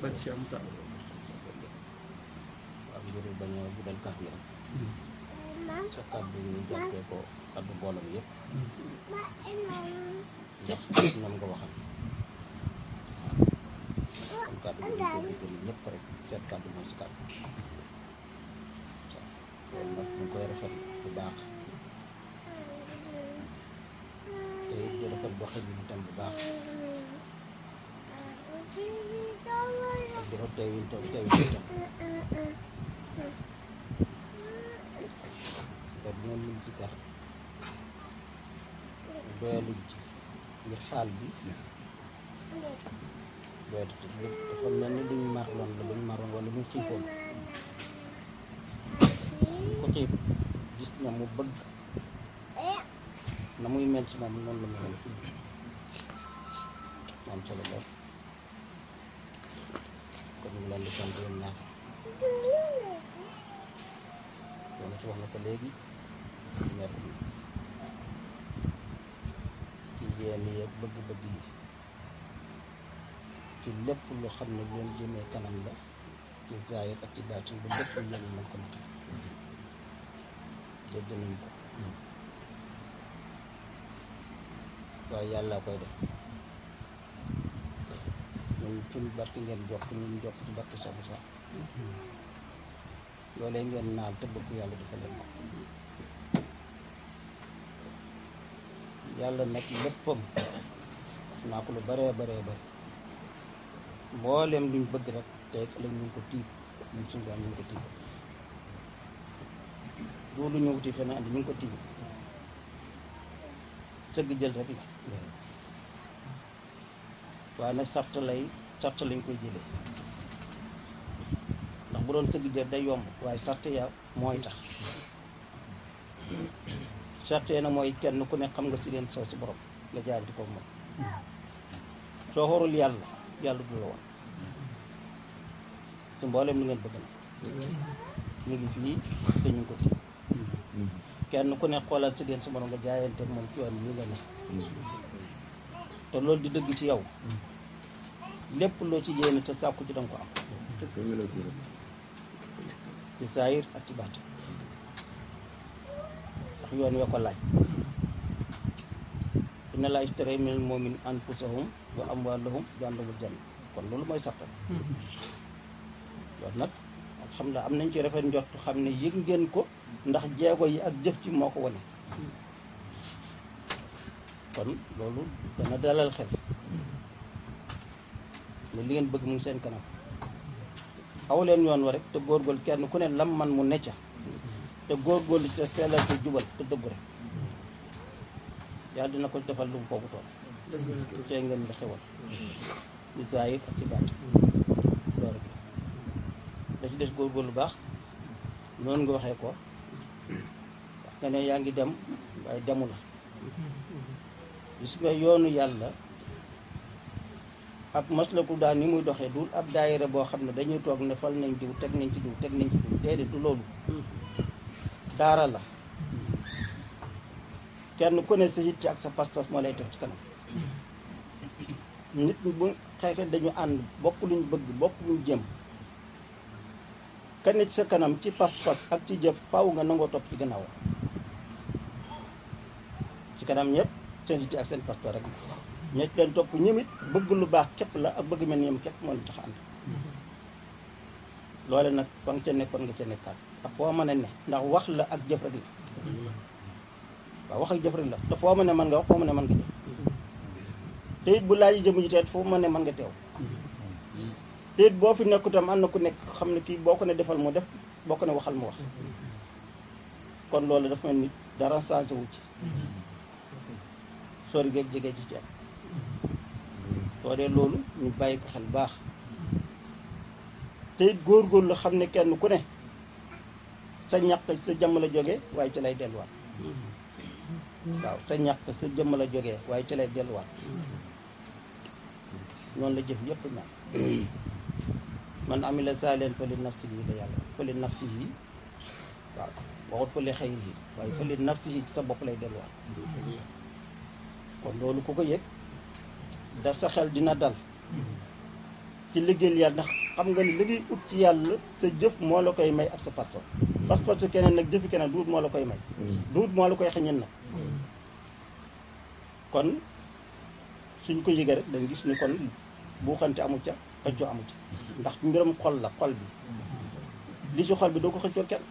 bañ si am sax ak ngir bañ a guddal kàddu yi rek sa kàddu ñu jokkee ko kàddu boolam yëpp ndax ñoom nga waxal kon kàddu bi dañ koy déglu ñëpp rek seet kàddu mooy si kàddu waaw loolu nag ñu koy rafet bu baax te it di rafet doxin bi tam bu baax ak di rafet teewin tam teewin tam te bu ngeen lim ci kar doyaluñ ci ngir xaal bi doyatu ci dafa mel ni luñ marloon la luñ maroon wala luñ xiifoon ku xiif gis na mu bëgg na muy mel ci moom noonu la mu mel am solo lool kon ñu ngi leen di sant yéen ñaar loolu ci wax na ko léegi mer bi ci yéen yeeg bëgg-bëgg yi ci lépp lu xam ne lu leen jëmee kanam la ci zaahir ak ci baatin ba lépp lu yéen mën ko matal dégg nañ ko waaye yàlla koy def ñun suñu barke ngeen jokk ñun jokk ci barke sabu sax loolee ngeen naan te bëgg yàlla dafa leen ko yàlla nag léppam naa ko lu baree baree bare mbooleem luñ bëgg rek tey ëllëg ñu ngi ko tiib ñun suñu daan ñu ngi ko tiib loolu ñu wuti feneen andi ñu ngi ko tiib sëgg jël rek la waaye nag sart lay sart lañ koy jëlee ndax bu doon sëgg jël day yomb waaye sart ya mooy tax sart ya nag mooy kenn ku ne xam nga si leen saw si borom nga jaar di ko moom soo xorul yàlla yàlla du la woon te mboolem li ngeen bëgg na ñu ngi fii te ñu ngi ko tiim kenn ku ne xoolal si leen sa borom nga jaayante moom ci yoon yi nga ne te loolu di dëgg ci yow lépp loo ci yéene te sàkku ci danga ko am ci saayir ak ci baat ndax yoon wee ko laaj inna laa ishtara minal mu'minina anfusahum wa amwaalahum bi anna lahumul janna kon loolu mooy sartam loolu nag alhamdulilah am nañ ci rafet njort xam ne yëg ngeen ko ndax jeego yi ak jëf ci moo ko wane kon loolu dana dalal xel ne li ngeen bëgg mu ngi seen kanam aw leen yoon wa rek te góorgóorlu kenn ku ne lam man mu necca te góorgóorlu te sellal te jubal te dëggu rek yàlla dina ko defal lu mu foofu tool tey ngeen di xewal di zaahir ak ci baat loolu da ci des góorgóorlu baax noonu nga waxee ko wax nga ne yaa ngi dem waaye demu la gis nga yoonu yàlla ak maslaku daal ni muy doxee dul ab daayira boo xam ne dañuy toog ne fal nañ diw teg nañ ci diw teg nañ ci diw déedéet du loolu daara la kenn ku ne sa yitte ak sa pas-pas moo lay teg ci kanam nit ñi bu xeexee dañu ànd bokk luñ bëgg bokk luñ jëm ka ne ci sa kanam ci pas-pas ak ci jëf faaw nga nangoo topp ci gannaaw ci kanam ñëpp seen yitte ak seen pas-pas rek ñoo ci leen topp ñëmit bëgg lu baax képp la ak bëgg mel ni ñoom képp moo leen tax ànd loole nag fa nga ca nekkoon nga ca nekkaat ak foo mën a ne ndax wax la ak jëf rek la waaw wax ak jëf rek la te foo ma ne mën nga wax foo ma ne mën nga jëf te it bu laaj jëm ji teet foo ma ne mën nga teew te it boo fi nekku tam am na ku nekk xam ne kii boo ko ne defal mu def boo ko ne waxal mu wax kon loolu dafa mel ni dara changé wu ci sori geeg jege ci ci am soo dee loolu ñu bàyyi ko xel baax te it góorgóorlu xam ne kenn ku ne sa ñaq sa jëmm la jógee waaye ci lay delluwaat waaw sa ñaq sa jëmm la jógee waaye ci lay delluwaat noonu la jëf yëpp ñaan man amila saalen fa li nafsihi la yàlla fa li nafsihi waaw waxut fa li xayrihi waaye fa li nafsihi sa bopp lay delluwaat kon loolu ku ko yëg da sa xel dina dal ci liggéeyal yàlla ndax xam nga ni liggéey ut ci yàlla sa jëf moo la koy may ak sa passeport passeport su keneen nag jëfi keneen duut moo la koy may duut moo la koy xañin nag kon suñ ko yëgee rek dañ gis ni kon buuxante amu ca xëccoo amu ca ndax mbiram xol la xol bi li ci xol bi doo ko xëccoo kenn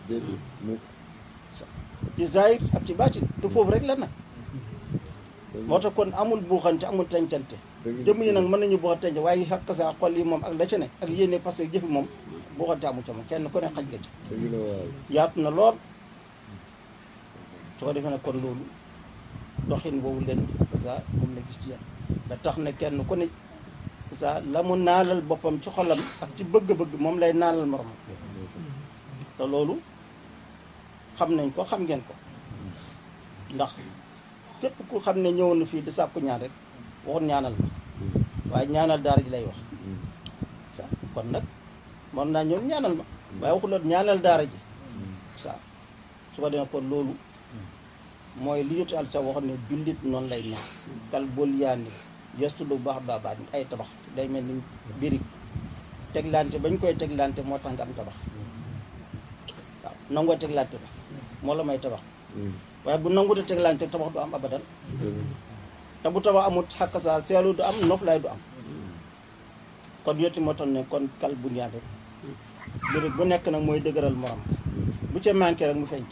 ci zahir ak ci baatin te foofu rek la nag moo tax kon amul buuxante amul tencante jëmm yi nag mën nañu buuxante waaye xakk sa xol yi moom ak la ca ne ak yéene parce que jëfi moom buuxante amu ca moom kenn ku ne xaj nga ci yaatu na lool su ko defee nag kon loolu doxin boobu leen sa moom la gis ci yéen da tax ne kenn ku ne sa la mu naalal boppam ci xolam ak ci bëgg-bëgg moom lay naalal moromam te loolu xam nañ ko xam ngeen ko ndax képp ku xam ne ñëw na fii di sàkku ñaan rek waxut ñaanal ma waaye ñaanal daara ji lay wax sa kon nag mën naa ñëw ñaanal ma waaye waxuloon ñaanal daara ji sa su ko defee kon loolu mooy li ñu al sa waxoon ne jullit noonu lay mel kal bul yaani gestu lu baax baabaat ay tabax day mel ni birig teglante bañ koy teglante moo tax nga am tabax waaw nangoo teglante ba moo la may tabax waaye bu nanguta teglante tabax du am abadan te bu tabax amul xàkk saa seelu du am noflaay du am kon yotti moo tax ne kon kal bul yaan rek birig bu nekk nag mooy dëgëral morom bu ca manqué rek mu feeñ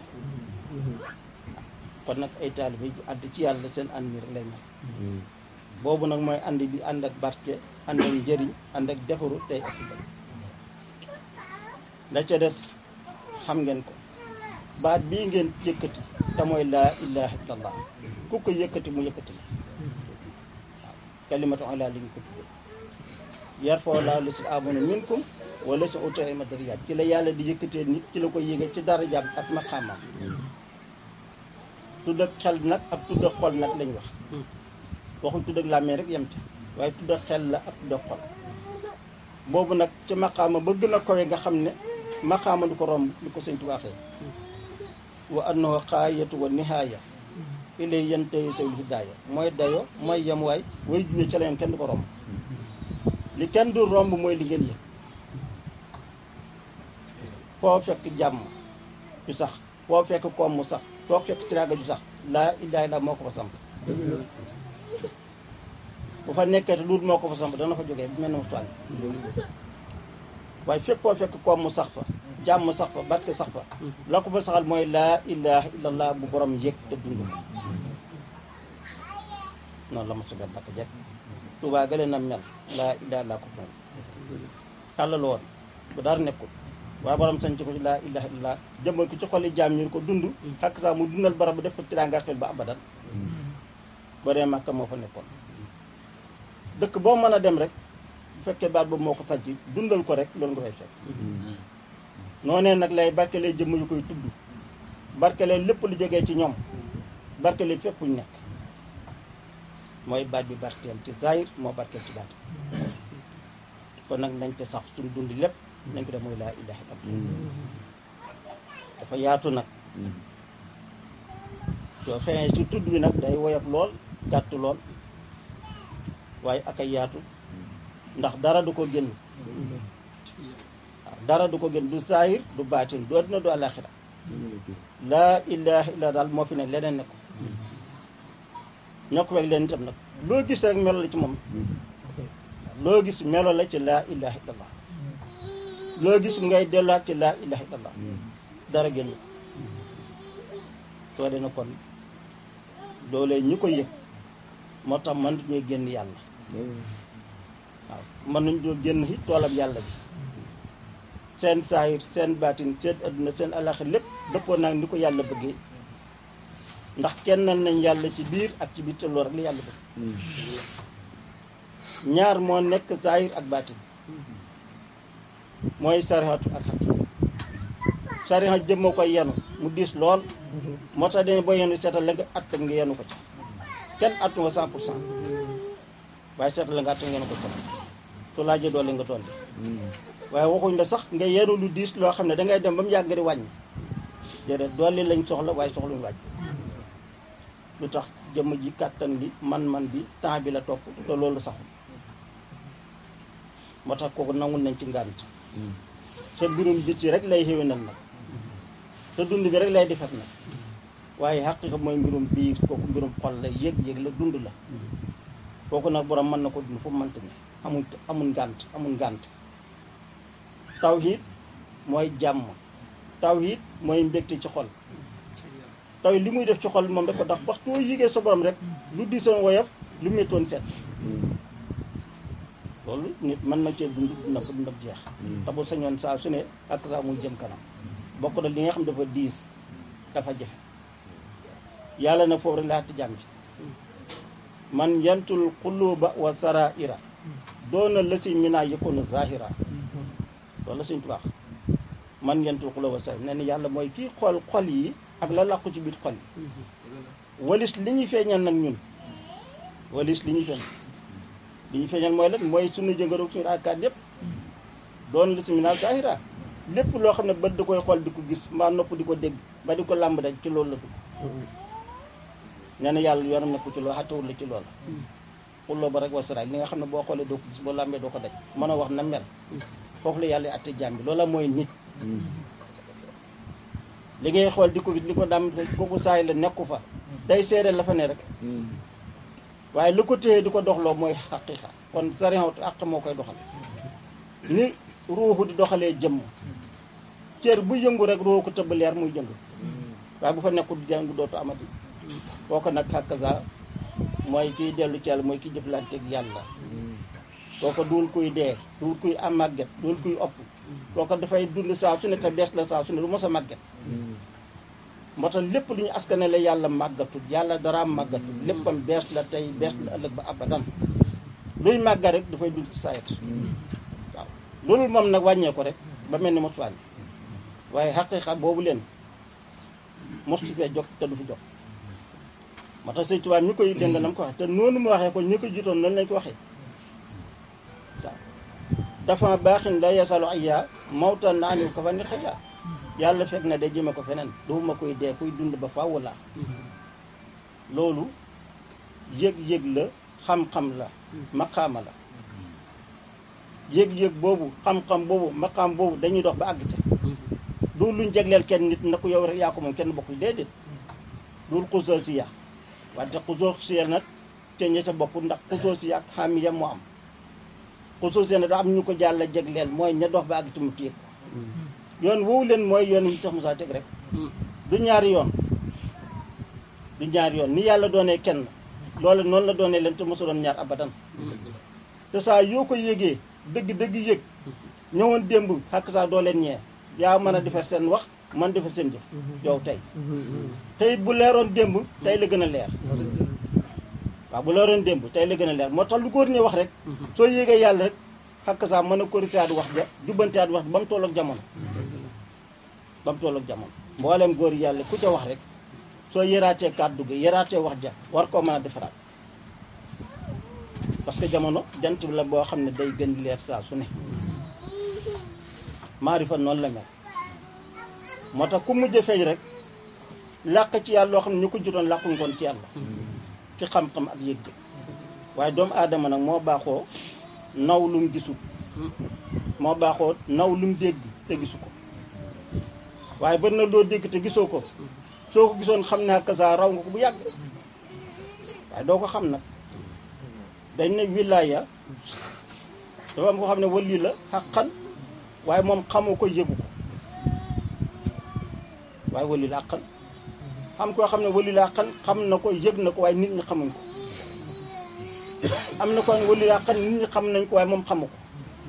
kon nag ay taalibe yu àdd ci yàlla seen ànd mi rek lay mel boobu nag mooy ànd bi ànd ak barke ànd ak njëriñ ànd ak defaru tey ak suba la ca des xam ngeen ko baat bii ngeen yëkkati te mooy laa ilaha illallah ku ko yëkkati mu yëkkati la waaw kalimatu ala li ñu ko tudde yar foo laa la si amuna minkum wala si utee ma darajaat ci la yàlla di yëkkatee nit ci la ko yéege ci darajaam ak maqaamam tudd ak xel nag ak tudd ak xol nag lañ wax waxuñ tudd ak làmmee rek yem ci waaye tudd ak xel la ak tudd ak xol boobu nag ci maqaama ba gën a kowe nga xam ne maqaama du ko romb li ko sëñ Tuubaa waxee wa annahu xaayatu wa nihaaya ilay yantahi sawil hidaaya mooy dayo mooy yem waay way juwee ca la yem kenn du ko romb li kenn du romb mooy li ngeen yëg foo fekk jàmm ju sax foo fekk koom mu sax foo fekk tiraanga ju sax laa ilaaha illa moo ko fa samp bu fa nekkee te luut moo ko fa samp dana fa jógee bu mel ne mu toile waaye fépp foo fekk koom mu sax fa jàmm sax fa barke sax fa la ko fa saxal mooy laa ilaaha illallah bu borom yëg te dund ko noonu la ma subee bakk jekk Tuubaa gële na mel laa ilaaha illaa ko moom tàllal woon bu dara nekkul waaye borom sañ ci ko ci laa ilaha illallah jëmbal ko ci xoli jaam ñu ko dund xakk saa mu dundal barab bi def ko tiraanga xel ba abadan ba dee Màkka moo fa nekkoon dëkk boo mën a dem rek bu fekkee baat boobu moo ko sànc dundal ko rek loolu nga fay fekk noonee nag lay barkelee jëmm yu koy tudd barkelee lépp lu jógee ci ñoom barkelee fépp fu ñu nekk mooy baat bi barkeel ci zahir moo barkeel ci baat kon nag nañ te sax suñu dund lépp nañ ko def mooy laa ilaha illallah dafa yaatu nag soo feeñee ci tudd bi nag day woyof lool gàtt lool waaye ak ay yaatu ndax dara du ko génn waaw dara du ko génn du saahir du baatin du adduna du àllaaxira laa ilaha illa daal moo fi ne leneen ne ko ñoo ko weg leen itam nag loo gis rek melo la ci moom loo gis melo la ci laa ilaha illallah loo gis ngay delluwaat ci laa ilaha illallah dara génn soo dee na kon loolee ñu ko yëg moo tax mënut ñuy génn yàlla waaw mën nañ doo génn ci toolam yàlla bi seen saahir seen baatin seen adduna seen alaxir lépp dëppoo naag ni ko yàlla bëggee ndax kennal nañ yàlla ci biir ak ci biir te loolu rek la yàlla bëgg ñaar moo nekk saahir ak baatin mooy sarihatu ak xaq sariha jëm moo koy yenu mu diis lool moo tax dañu boo yenu seetal la nga att nga yenu ko ci kenn attu nga cent pour cent waaye seetal la nga att nga yenu ko ci su laajee doole nga toll waaye waxuñ la sax nga yenu lu diis loo xam ne dangay dem ba mu yàgg nga di wàññi déedéet doole lañ soxla waaye soxluñu wàññi lu tax jëmm ji kàttan li man-man bi temps bi la topp te loolu saxul moo tax kooku nangul nañ ci ngànt sa mbirum biti rek lay xéwénal nag te dund bi rek lay defar nag waaye xaqiqa mooy mbirum biir kooku mbirum xol la yëg-yëg la dund la kooku nag borom mën na ko dund fu mu mënta ne amul amul ngànt amul ngànt tawhid mooy jàmm tawhid mooy mbégte ci xol taw li muy def ci xol moom da ko tax waxtu woo yëgee sa borom rek lu diisoon woyof lu méttoon set loolu nit mën na cee dund dina ko dund jeex te bu sañoon saa su ne ak saa muy jëm kanam bokk na li nga xam dafa diis dafa jafe yàlla nag foofu rek laa ti jàmm man yantul quluba wa saraira doona lasi mina yakunu zahira loolu la suñ tubaax man yantul quluba wa saraira nee na yàlla mooy kii xool xol yi ak la làqu ci biir xol yi walis li ñuy feeñal nag ñun walis li ñuy feeñal li ñuy feeñal mooy lan mooy suñu jëngëroog suñu akaat yépp doon lasi mina zahira lépp loo xam ne bët da koy xool di ko gis mbaa nopp di ko dégg ba di ko làmb rek ci loolu la dugg nee na yàlla yoonam nekku ci loolu xattawul la ci loolu xulloo ba rek wasaraay li nga xam ne boo xoolee doo ko gis boo làmbee doo ko daj mën a wax na mel foofu la yàlla atte jaam bi loola mooy nit li ngay xool di ko gis li ko dam kooku saay la nekku fa day seede la fa ne rek waaye lu ko téye di ko doxloo mooy xaqiqa kon sariat àq moo koy doxal ni ruuxu di doxalee jëmm cër bu yëngu rek ruuxu ko tëbb leer muy jëngu waaye bu fa nekkul jëngu dootu amati kooku nag xàkkaza mooy kiy dellu ci yàlla mooy kiy jëflanteeg yàlla kooku duul kuy dee duul kuy am màgget duul kuy opp kooku dafay dund saa su ne te bees la saa su ne du mos a màgget moo tax lépp lu ñu askanale yàlla màggatul yàlla dara màggatul léppam bees la tey bees la ëllëg ba abadan luy màgga rek dafay dund ci saayat waaw loolu moom nag wàññee ko rek ba mel ni mos wàññi waaye xaqiiqa boobu leen mostu fee jóg te du fi jóg moo tax sëñ Tuubaa ñu koy dégg nam ko waxee te noonu mu waxee ko ñu ko jiitoon noonu lañ ko waxee waaw dafa baaxin la yasalu ayya mawtan na anil ko fa nit xëya yàlla fekk na day jëme ko feneen duuma koy dee kuy dund ba faaw la loolu yëg-yëg la xam-xam la maqaama la yëg-yëg boobu xam-xam boobu maqaam boobu dañuy dox ba àgg te du luñ jagleel kenn nit na ko yow rek yaa ko moom kenn bokkuy déedéet dul xusoo si ya wante xusoo si ya nag te ña ca bokk ndax xusoo si ya ak xaamiya moo am xusoo si ya nag daa am ñu ko jàll jagleel mooy ña dox ba àgg te mu téye ko yoon woowu leen mooy yoon wi sax Musaa teg rek du ñaari yoon du ñaari yoon ni yàlla doonee kenn loolu noonu la doonee leen te mosu doon ñaar abadan te saa yoo ko yégee dëgg dëgg yëg ñëwoon démb xàkk saa doo leen ñee yaa mën a defar seen wax man defar seen jëf yow tey te it bu leeroon démb tey la gën a leer waaw bu leeroon démb tey la gën a leer moo tax lu góor ñi wax rek soo yégee yàlla rek xàkk saa mën a corriger wax ja jubbanteat wax ba mu toll ak jamono ba mu toll ak jamono mboolem góor yàlla ku ca wax rek soo yëraatee kàddu gi yëraatee wax ja war koo mën a defaraat parce que jamono jant bi la boo xam ne day gën di leer saa su ne maarifa noonu la mel moo tax ku mujj feeñ rek làq ci yàlla loo xam ne ñu ko jotoon làqu ngoon ci yàlla ci xam-xam ak yëg waaye doomu aadama nag moo baaxoo naw lu mu gisul moo baaxoo naw lu mu dégg te gisu ko waaye bari na loo dégg te gisoo ko soo ko gisoon xam ne ak saa raw nga ko bu yàgg waaye doo ko xam nag dañ ne wilaaya dafa am ko xam ne wali la xaqan waaye moom xamoo ko yëgu ko waaye wali la xaqan xam koo xam ne wali la xaqan xam na ko yëg na ko waaye nit ñi xamuñ ko am na ko wali la xaqan nit ñi xam nañ ko waaye moom xamu ko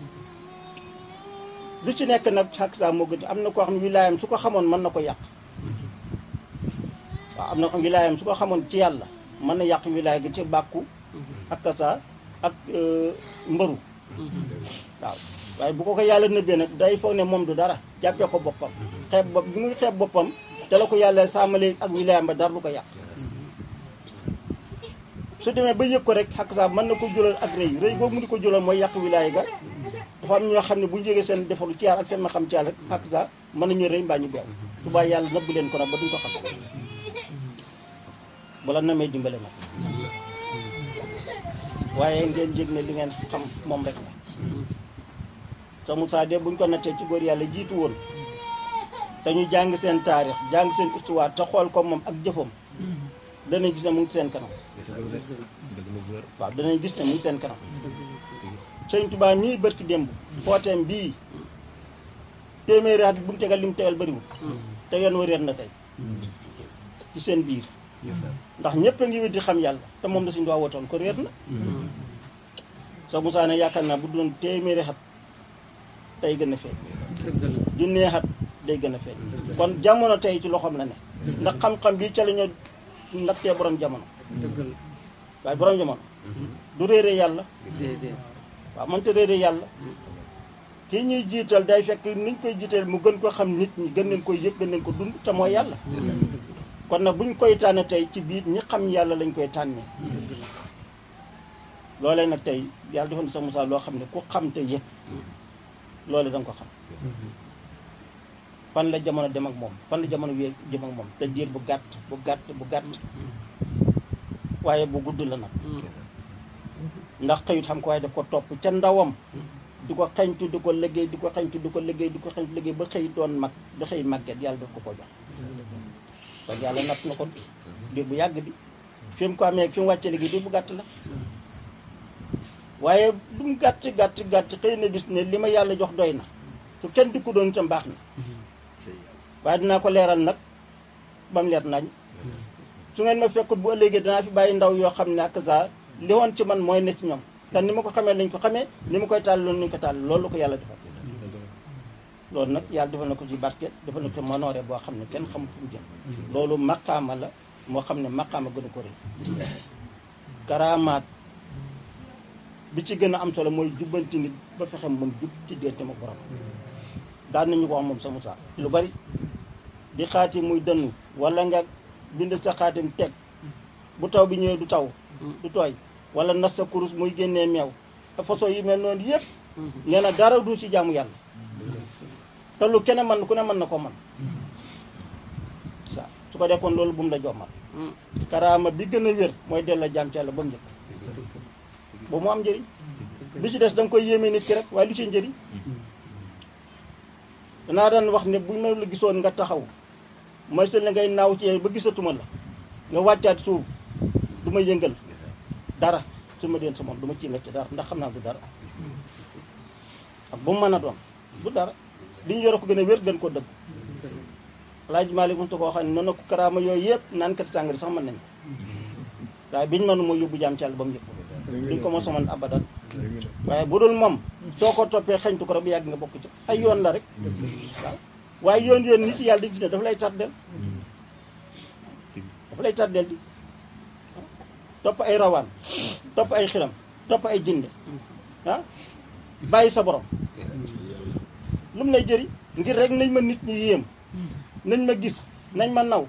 lu ci nekk nag xaq saa moo gën am na koo xam ne wilaayam su ko xamoon mën na ko yàq waaw am na ko xam wilaayam su ko xamoon ci yàlla mën na yàq wilaay gi ci bàkku ak kasa ak mbëru waaw waaye bu ko ko yàlla nëbbee nag day foog ne moom du dara jàppee ko boppam xeeb bopp bi muy xeeb boppam te la ko yàlla sàmmale ak wilaayam ba dara du ko yàq su demee ba yëg ko rek xaq saa mën na ko jural ak rëy rëy boobu mu di ko jural mooy yàq wilaay ga dafa am ñoo xam ne bu ñu jógee seen defaru ci yàlla ak seen ma xam ci yàlla rek xaq saa mën nañu rëy mbaa ñu beew subaa yàlla nëbb leen ko nag ba duñ ko xam bu la namee dimbale nag waaye ngeen jég ne li ngeen xam moom rek la sa Moussa de buñ ko nattee ci góor yàlla jiitu woon te ñu jàng seen taarix jàng seen histoire te xool ko moom ak jëfam danañ gis ne mu ngi seen kanam waaw danañ gis ne mu ngi seen kanam sëñ Tuubaa mii bërki démb footeem bii téeméeri at bu mu tegal li mu tegal bëriwul te yoon wa réer na tey ci seen biir ndax ñëpp a ngi wéddi xam yàlla te moom la suñu doon wootoon ko réer na sa Moussa ne yaakaar naa bu doon téeméeri xat tey gën a feeñ junnee xat day gën a feeñ kon jamono tey ci loxoom la ne ndax xam-xam bi ca la ñu nattee borom jamono waaye borom jamono du réere yàlla waaw mënta réere yàlla kii ñuy jiital day fekk niñ koy jiital mu gën ko xam nit ñi gën leen koy yëg gën leen ko dund te mooy yàlla kon nag buñ koy tànn tey ci biir ñi xam yàlla lañ koy tànnee loolee nag tey yàlla defoon na sa Moussa loo xam ne ku xam te yëg loole da nga ko xam fan la jamono dem ak moom fan la jamono wee jëm ak moom te diir bu gàtt bu gàtt bu gàtt waaye bu gudd la nag ndax xëyut xam ko waaye daf ko topp ca ndawam di ko xañtu di ko liggéey di ko xañtu di ko liggéey di ko xañtu liggéey ba xëy doon mag ba xëy màgget yàlla daf ko ko jox kon yàlla natt na ko diir bu yàgg bi fi mu ko amee fi mu wàcce liggéey diir bu gàtt la waaye lu mu gàtt gàtt gàtt xëy na gis ne li ma yàlla jox doy na su kenn di ko doon itam baax na waaye dinaa ko leeral nag ba mu leer nañ su ngeen ma fekkut bu ëllëgee dinaa fi bàyyi ndaw yoo xam ne ak saa li woon ci man mooy ne ci ñoom te ni ma ko xamee lañ ko xamee ni ma koy tàll loolu nañ ko tàll loolu ko yàlla defal loolu nag yàlla defal na ko ci barke defal na ko manoore boo xam ne kenn xamul fu mu jëm loolu maqaama la moo xam ne maqaama gën a ko rëy karaamaat bi ci gën a am solo mooy jubbanti nit ba fexe moom jub ci diggante ma borom daan nañu ko wax moom sa Moussa lu bari di xaati muy dënnu wala nga bind sa xaatim teg bu taw bi ñëwee du taw du tooy wala nas sa kurus muy génnee meew ak façon yi mel noonu yëpp nee na dara du ci jaamu yàlla te lu kenn mën ku ne mën na ko mën sa su ko defoon loolu bu mu la jommal karaama bi gën a wér mooy delloo jaam ci yàlla ba mu njëkk ba mu am njëriñ bi ci des da nga koy yéeme nit ki rek waaye lu ci njëriñ danaa daan wax ne bu ma la gisoon nga taxaw mooy seen la ngay naaw ci ba gisatuma la nga wàccaat suuf du ma yëngal dara su ma deen sa moom du ma ci nekk ci dara ndax xam naa du dara ak bu mu mën a doon du dara li ñu yore ko gën a wér gën koo dëgg Alaaji Maalik mos ko xam ne noonu ko karaama yooyu yëpp naan kat sàngari sax mën nañ waaye biñu mënu mooy yóbbu jaam ci yàlla ba mu yëpp duñ ko mos a mën abadan waaye bu dul moom soo ko toppee xañtu ko rek bu yàgg nga bokk ci ay yoon la rek waaw waaye yoon yoon nit yàlla di gis ne dafa lay tardel dafa lay tardel di topp ay rawaan topp ay xiram topp ay jinde ah bàyyi sa borom lu mu lay jëriñ ngir rek nañ ma nit ñi yéem nañ ma gis nañ ma naw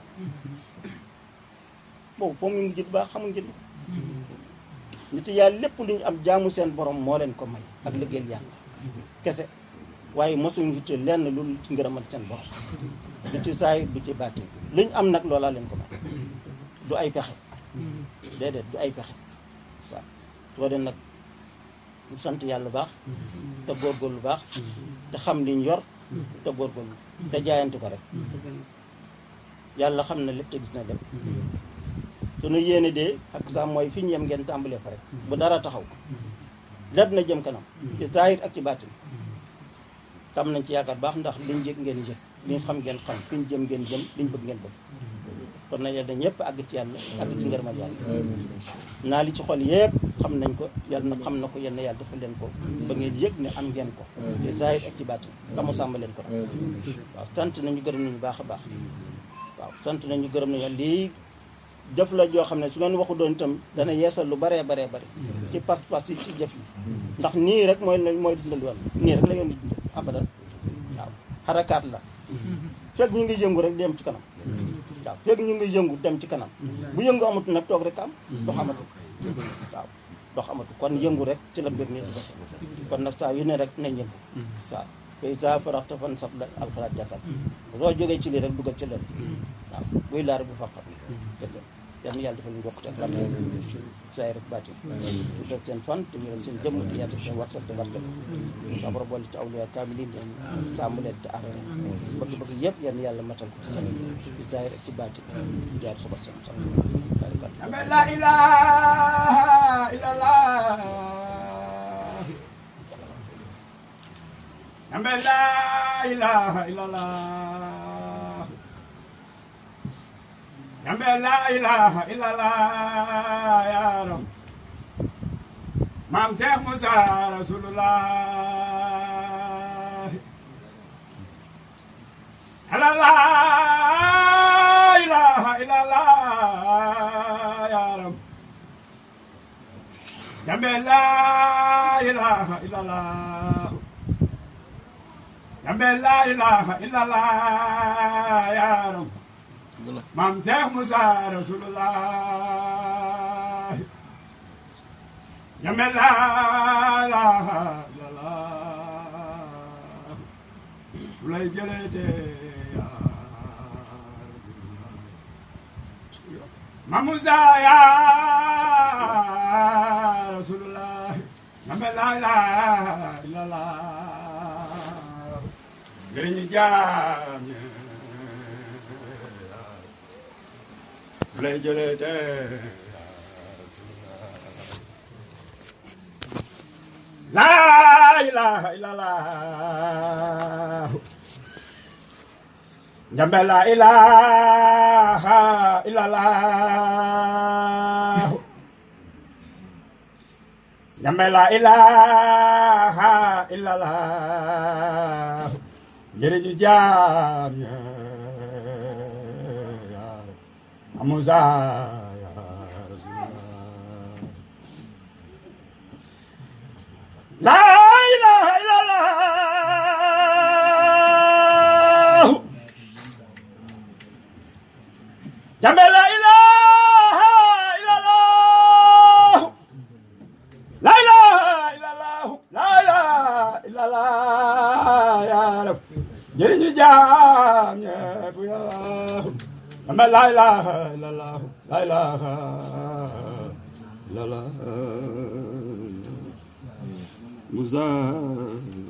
boobu foofu ñu ngi baax xamuñ jënd nit yàlla lépp lu ñu am jaamu seen borom moo leen ko may ak liggéeyal yàlla kese waaye mosuñu yitte lenn lu ci ngërëmal seen borom du ci saay du ci baatin lu ñu am nag loolaa leen ko may du ay pexe déedéet du ay pexe waaw soo dee nag ñu sant yàlla baax te góorgóorlu baax te xam liñ yor te góorgóorlu te jaayante ko rek yàlla xam na lépp te gis na lépp sunu yéene de ak sax mooy fi ñu yem ngeen tàmbalee fa rek bu dara taxaw lépp na jëm kanam ci zaahir ak ci baatin tam nañ ci yaakaar baax ndax liñ yëg ngeen yëg liñ xam ngeen xam fi ñu jëm ngeen jëm liñ bëgg ngeen bëgg kon na yàlla ñëpp àgg ci yàlla àgg ci ngërëmal yàlla naa li ci xol yëpp xam nañ ko yàlla na xam na ko yenn yàlla defal leen ko ba ngeen yëg ne am ngeen ko ci zaahir ak ci baatin tamu sàmm leen ko waaw sant nañu gërëm nañu baax a baax waaw sant nañu gërëm nañu lii jëf la joo xam ne su leen waxu doon itam dana yeesal lu baree baree bare ci pas-pas yi ci jëf yi ndax nii rek mooy mooy dundal yoon nii rek la yoon di dundal abadan waaw xarakaat la fekk ñu ngi yëngu rek dem ci kanam waaw fekk ñu ngi yëngu dem ci kanam bu yëngu amatu nag toog rek am dox amatu waaw dox amatu kon yëngu rek ci la mbir mi di dox kon nag saa yu ne rek nañ yëngu waaw fay saa faraxta fan sab la alxalaat jàkkal soo jógee ci lii rek dugal ci leen waaw buy laar bu faqat yal na yàlla defal ñu yokkute ak lam saay rek baati tuddal seen fan te wéral seen jëmm te yaatal seen warsal te barkeel sa borom boole ci awliya kaamilin sàmm leen te aar leen bëgg-bëgg yëpp yal na yàlla matal ko ci saay rek ci baati jaar sa barke la ilaha illallah Ambe la ilaha illallah Ambe la ilaha illallah ya Rab Maam Cheikh Moussa Rasulullah La ilaha illallah ya Rab Ambe la ilaha illallah Ambe la ilaha illallah ya Rab Maam Cheikh Moussa Rasulullah Ambe la ilaha illallah lay jëlee de ya Maam Moussa ya Rasulullah Ambe la ilaha illallah njëriñu jaam ñi lay jëlee de laa ilaha illallah njambe laa ilaha illallah njambe laa ilaha illallah njëriñu jaam ña amuza ya Rasulullah la ilaha illallah jambe la ilaha illallah la ilaha illallah la ilaha illallah ya rab njëriñu jaam ñépp yàlla Amba la ilaha illallah la ilaha illallah Musa